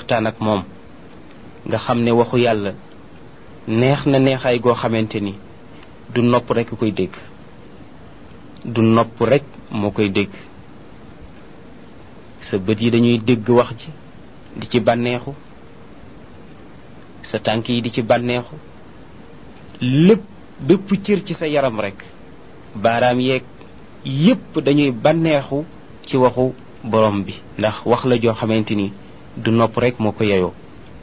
waxtaan ak moom nga xam ne waxu yàlla neex na neexaay goo xamante ni du nopp rek koy dégg du nopp rek moo koy dégg sa bët yi dañuy dégg wax ji di ci bànneexu sa tànk yi di ci bànneexu lépp bépp cër ci sa yaram rek baaraam yeeg yépp dañuy bànneexu ci waxu borom bi ndax wax la joo xamante ni du nopp rek moo ko yeyoo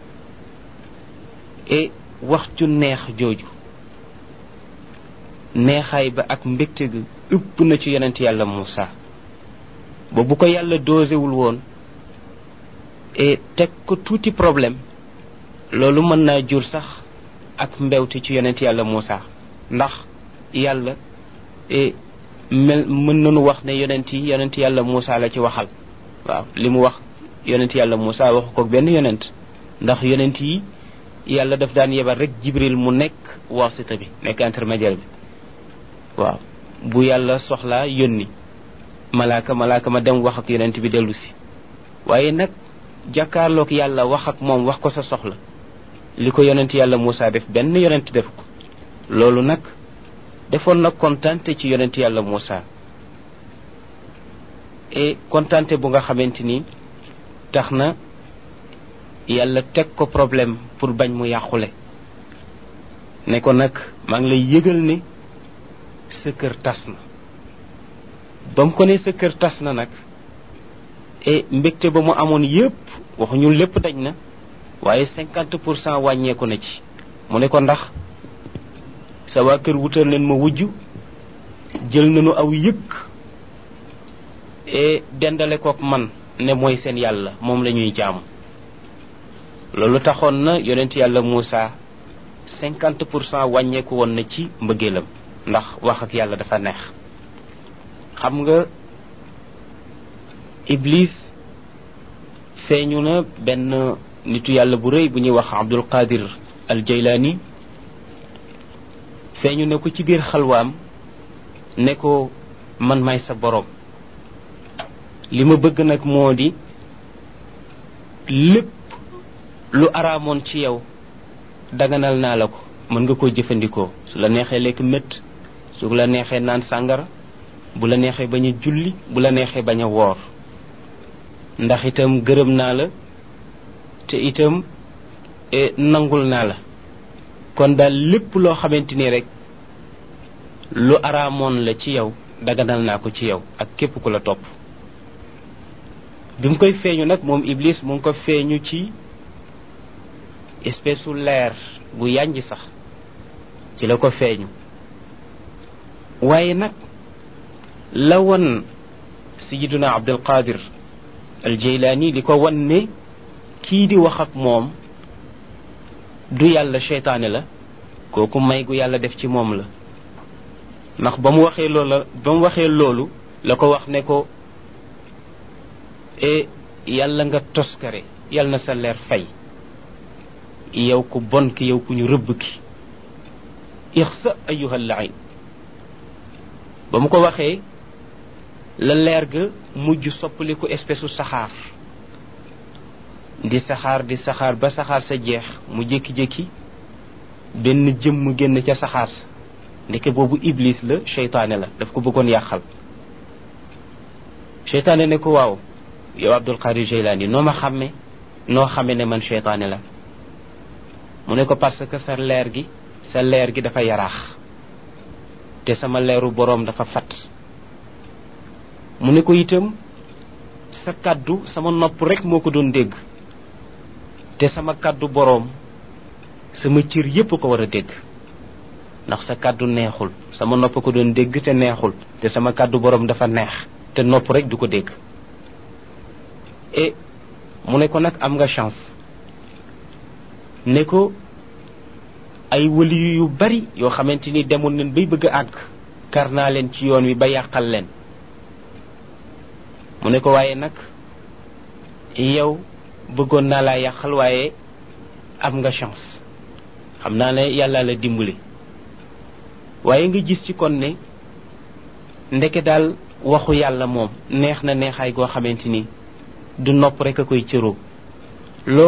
et wax ju neex jooju neexaay ba ak mbégte gi ëpp na ci yonent yàlla Muusa ba bu ko yàlla doosewul woon et teg ko tuuti problème loolu mën naa jur sax ak mbewte ci yonent yàlla Muusa ndax yàlla et mel mën nañu wax ne yonent yi yonent yàlla Muusa la ci waxal waaw li mu wax yonent yàlla Muusa waxu ko benn yonent ndax yonent yi yàlla daf daan yebal rek jibril mu nekk wasita bi nekk intermédiaire bi waaw bu yàlla soxlaa yónni malaaka malaaka ma dem wax ak yonent bi dellu si waaye nag jàkkaarloog yàlla wax ak moom wax ko sa soxla li ko yonent yàlla Muusa def benn yonent def ko loolu nag defoon na kontante ci yonent yàlla Muusa et kontante bu nga xamante ni tax na yàlla teg ko problème pour bañ mu yàqule ne ko nag maa ngi lay yëgal ne sa kër tas na ba mu ko ne sa kër tas na nag et mbégte ba mu amoon yépp waxuñu lépp dañ na waaye cinquante pour cent wàññeeku na ci mu ne ko ndax sa waa kër wutal leen ma wujj jël nañu aw yëkk et dendale kook man ne mooy seen yàlla moom la ñuy jaamu loolu taxoon na yonent yàlla Muusa cinquante pour cent wàññeeku woon na ci mbëggeelam ndax wax ak yàlla dafa neex xam nga iblis feeñu na benn nitu yàlla bu rëy bu ñuy wax abdul qadir al jaylaani feeñu ne ko ci biir xalwaam ne ko man may sa boroom li ma bëgg nag moo di lépp lu araamoon ci yow daganal naa la ko mën nga koo jëfandikoo su la neexee lekk mét su la neexee naan sàngara bu la neexee bañ a julli bu la neexee bañ a woor ndax itam gërëm naa la te itam nangul naa la kon daal lépp loo xamante ni rek lu araamoon la ci yow daganal naa ko ci yow ak képp ku la topp bi mu koy feeñu nag moom iblis mu ngi ko feeñu ci espèce su leer bu yànj sax ci la ko feeñu waaye nag la won sayiduna abdul qadir al jeylaani li ko wan ne kii di wax ak moom du yàlla seytaane la kooku may gu yàlla def ci moom la ndax ba mu waxee loola ba mu waxee loolu la ko wax ne ko e yàlla nga toskare yàlla na sa leer fay yow ku bon ki yow ku ñu rëbb ki ixsa ayuha lain ba mu ko waxee la leer ga mujj soppaliku espèce u saxaar di saxaar di saxaar ba saxaar sa jeex mu jékki-jékki benn jëmm génn ca saxaar sa ndeke boobu iblis la seytaane la daf ko bëggoon yàqal seytaane ne ko waaw yow abdul qadir jeylaani noo ma xàmme noo xame ne man seytaane la mu ne ko parce que sa leer gi sa leer gi dafa yaraax te sama leeru boroom dafa fat mu ne ko itam sa kàddu sama nopp rek moo ko doon dégg te sama kàddu boroom sama cër yépp ko war a dégg ndax sa kàddu neexul sama nopp ko doon dégg te neexul te sama kàddu boroom dafa neex te nopp rek du ko dégg et mu ne ko nag am nga chance ne ko ay wëli yu bari yoo xamante ni demoon nañ bay bëgg a àgg kar naa leen ci yoon wi ba yàqal leen mu ne ko waaye nag yow bëggoon naa laa yàqal waaye am nga chance xam naa ne yàlla la dimbali waaye nga gis ci kon ne ndeke daal waxu yàlla moom neex na neexaay goo xamante ni du nopp rek a koy cëroo